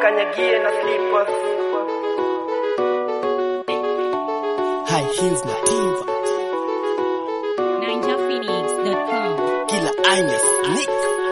wakanyagie na slippers High heels na diva, NinjaPhoenix.com. kila aina sneak.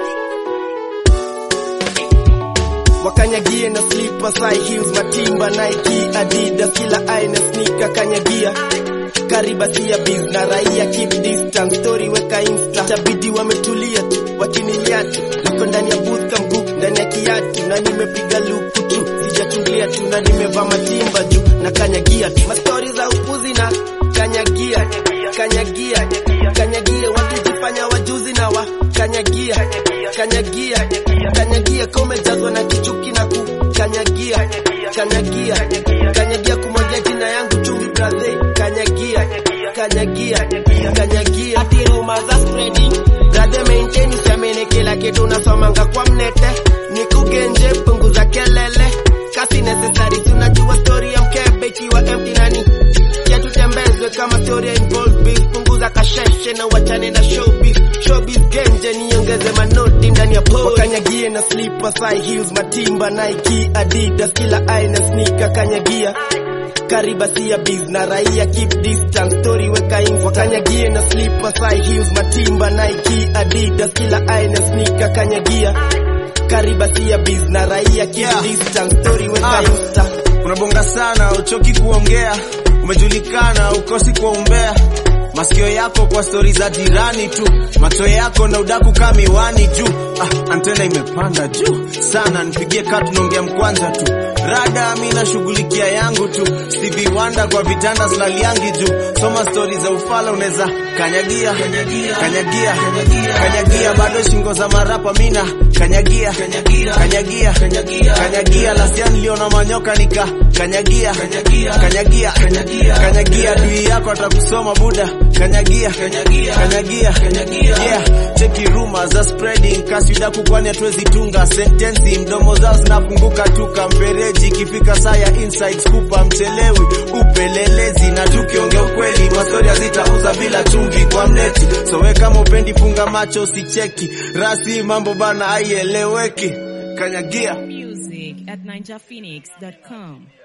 wakanyagie na slippers high heels matimba Nike Adidas kila aina sneaker kanyagia kariba sia biz na raia keep distance story weka insta itabidi wametulia tu wakinilia tu niko ndani ya booth kamguu ndani ya kiatu na nimepiga luku tu sijachungulia tu na nimevaa matimba juu na kanyagia tu mastori za upuzi na kanyagia kanyagia kanyagia wakijifanya wajuzi na wa kanyagia kanyagia kanyagia komejazwa na kichuki na kukanyagia kanyagia kanyagia kumwagia jina yangu chumvi brazil kanyagia kanyagia kanyagia ati rumors are spreading brother maintain usiamini kila kitu unasomanga kwa mnete nikugenje punguza kelele kasi necessary tunajua story ya mkebe ikiwa empty nani ya tutembezwe kama story ya involve beef punguza kasheshe na wachane na showbiz showbiz genje niongeze manoti ndani ya pole wakanyagie na slippers high heels matimba Nike Adidas kila aina sneaker kanyagia kariba sia biz na raia keep distance story weka info wakanyagie na slippers high heels matimba Nike Adidas kila aina sneaker kanyagia kariba sia biz na raia keep Yeah. distance story weka Ah. insta unabonga sana uchoki kuongea umejulikana ukosi kwa umbea masikio yako kwa stori za jirani tu macho yako na udaku kaa miwani juu ah, antena imepanda juu sana nipigie kaa tunaongea mkwanja tu rada mi nashughulikia yangu tu Stevie Wonder kwa vitanda slaliangi juu soma stori za ufala unaweza kanyagia kanyagia kanyagia bado shingo za marapa mina kanyagia kanyagia kanyagia lasia niliona manyoka nika kanyagia kanyagia kanyagia dui yako atakusoma buda kanyagia kanyagia yeah cheki rumors are spreading kasi udaku kwani hatuwezi tunga sentensi mdomo zao zinafunguka tu kamfereji ikifika saa ya inside scoop mchelewi upelelezi na tukiongea ukweli mastori hazitauza bila chumvi kwa mneti so we kama upendi funga macho usicheki rasi mambo bana aieleweki kanyagia Music at NinjaPhoenix.com.